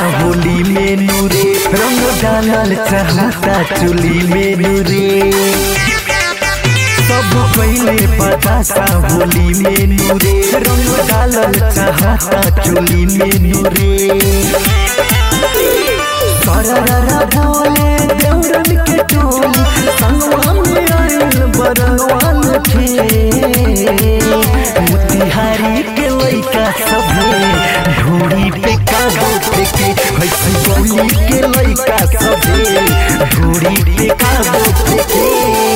होली में नूरे रंग डालल चाहता चुली में नूरे सब पहले बतासा होली में नूरे रंग डालल चाहता चुली में नूरे सररा बोले देवरन के टोली संगवा में आइल बरनवान थे मोतिहारी के लइका सभे ढोरी पे कागो फेंके हसी गली के लइका सभे ढोरी पे कागो फेंके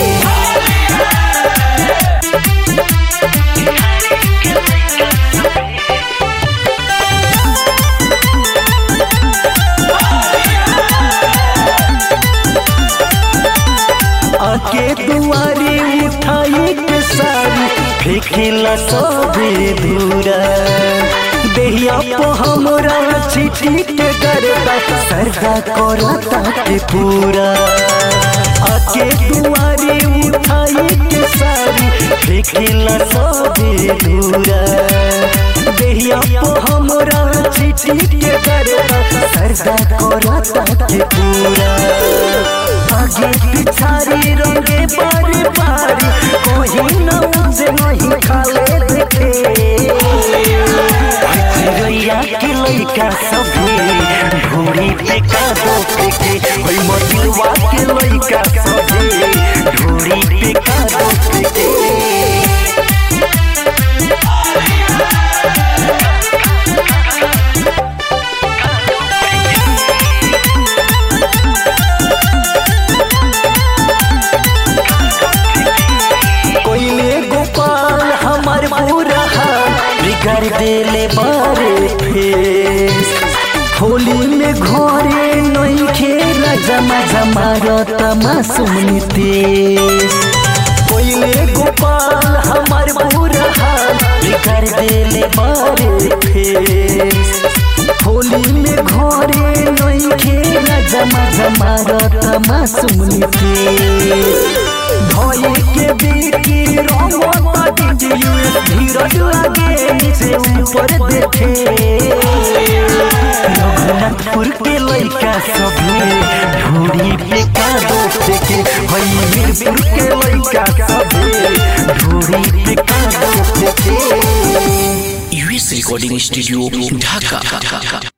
आके दुआरे उठाई के सारी फेंकेला सबे दूरा देहिया पो हमरा चिठी के गरदा सरदा करता के पूरा आके दुआरे उठाई के सारी फेंकेला सबे दूरा देहिया पो हमरा चिठी के गरदा सरदा करता के पूरा आगे पिछारी रंगे बारी बारी कोई न उसे नहीं खाले देखे रैया के लइका सभे ढोरी पे कादो फेंके ओई मतिलवा के लइका सभे ढोरी पे कादो फेंके कोइले गोपाल हमार पूरा हाल बिगाड़ देले बारे फेस होली में घरे नहीं खेला जमा जमा रता मासूम नितेश कोइले गोपाल हमार पूरा हाल बिगाड़ देले बारे फेस होली में घरे नहीं खेला जमा जमा रता मासूम नितेश भई के बीकी रंगता डीजे धीरज लागे नीचे ऊपर देखे रघुनाथपुर के लइका सभे ढोरी पे कादो फेंके हई मीरपुर के लइका सभे ढोरी पे कादो फेंके यूएस रिकॉर्डिंग स्टूडियो ढाका